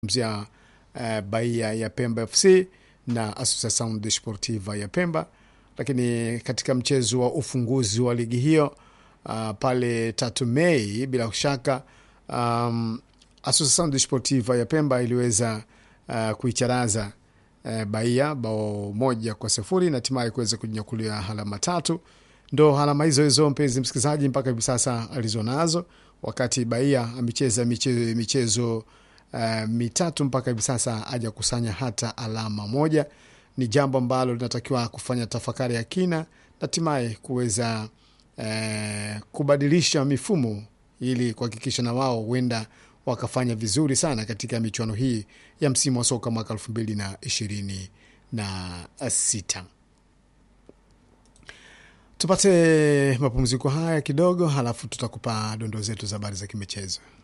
mzia uh, Bahia ya Pemba FC na Associação Desportiva ya Pemba, lakini katika mchezo wa ufunguzi wa ligi hiyo uh, pale tatu Mei, bila shaka um, Associação Desportiva ya Pemba iliweza uh, kuicharaza uh, Bahia bao moja kwa sifuri na hatimaye kuweza kujinyakulia alama tatu. Ndo alama hizo hizo, mpenzi msikilizaji, mpaka hivi sasa alizonazo, wakati Bahia amecheza michezo, michezo uh, mitatu mpaka hivi sasa hajakusanya hata alama moja. Ni jambo ambalo linatakiwa kufanya tafakari ya kina na hatimaye kuweza uh, kubadilisha mifumo ili kuhakikisha na wao huenda wakafanya vizuri sana katika michuano hii ya msimu wa soka mwaka elfu mbili na ishirini na sita. Tupate mapumziko haya kidogo, halafu tutakupa dondoo zetu za habari za kimichezo.